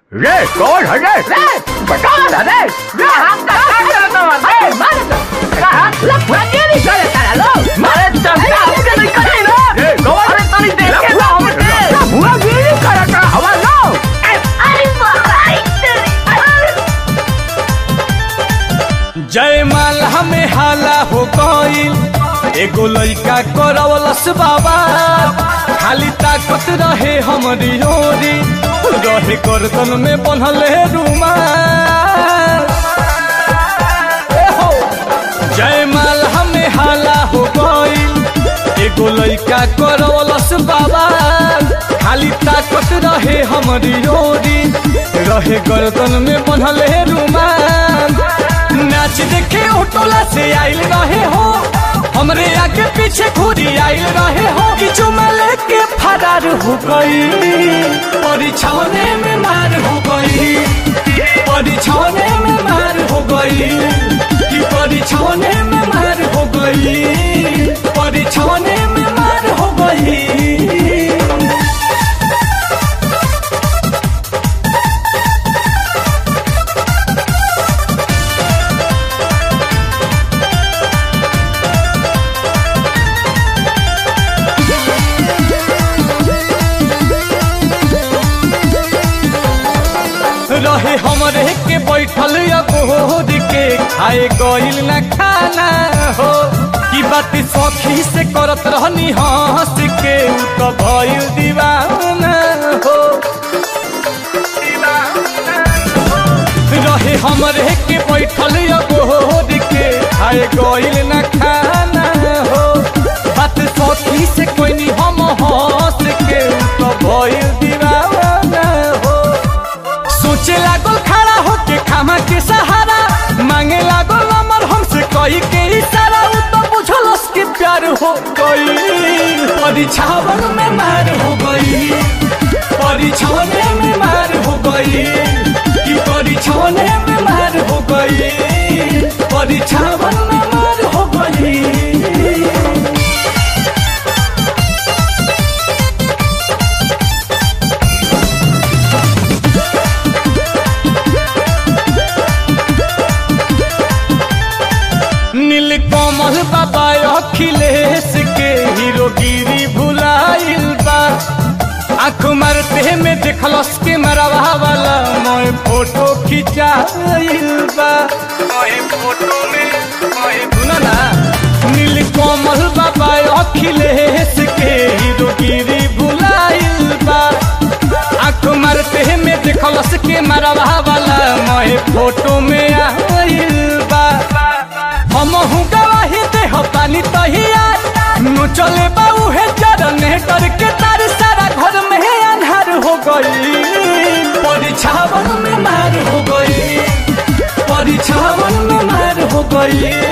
रे कौन है रे रे बता ना रे रे हाथ का काट ना रे मारे तो हाथ लग पूरा ये नहीं करे तारा लो मारे तो हमके नहीं करे ना रे कौन अरे तनी देखे ना हमके पूरा ये नहीं करे का हवा लो अरे भाई जय माल हमें हाला हो गईल एगो लइका करवलस बाबा खाली ताकत रहे हमरी ओरी रहे गर्दन में बन्हले रुमाल ए हो, जय माल हमें हाला हो गईल एगो लइका करवलस बाबा खाली ताकत रहे हमरी ओरी रहे गर्दन में बन्हले रुमाल नाच देखे ओटोला से आइल रहे हो हमरे आगे पीछे घूरी आइल रहे हो किचु में लेके फरार हो गई परीक्षाने में मार हो गई परीक्षाने में मार हो गई कि परीक्षाने में मार हो गई परीक्षाने में मार हो गई रहे हमरे के बैठल अबोर के खाए गइल न खाना हो की बात सखी से करत रहनी हंस के उ तो भइल दीवाना हो रहे हमरे के बैठल अबोर के खाए गइल न खाना हो बात सखी से कोई नहीं हम हंस के उ तो भइल दीवाना हो सोचे लागल खड़ा होके खामा के सहारा मांगे लागल अमर हमसे कही के इशारा उ तो बुझलस कि प्यार हो गई परीक्षावन में मार हो गई परीक्षाने में मार हो गई कि परीक्षाने में मार हो गई परीक्षावन में मार हो गई नील कमल बाबा अखिलेश के हीरोगिरी भुलाइल बा आँख मारते में देखलस के मरवा वाला मोए फोटो खिंचाइल बा मोए फोटो में मोए सुना ना नील कमल बाबा अखिलेश के हीरोगिरी भुलाइल बा आँख मारते में देखलस के मरवा वाला मोए फोटो में आइल बा हम गवाही दे हो पानी तहिया नु चले बाऊ है चरने करके तार सारा घर में अंधार हो गई परीक्षावन में मार हो गई परीक्षावन में मार हो गई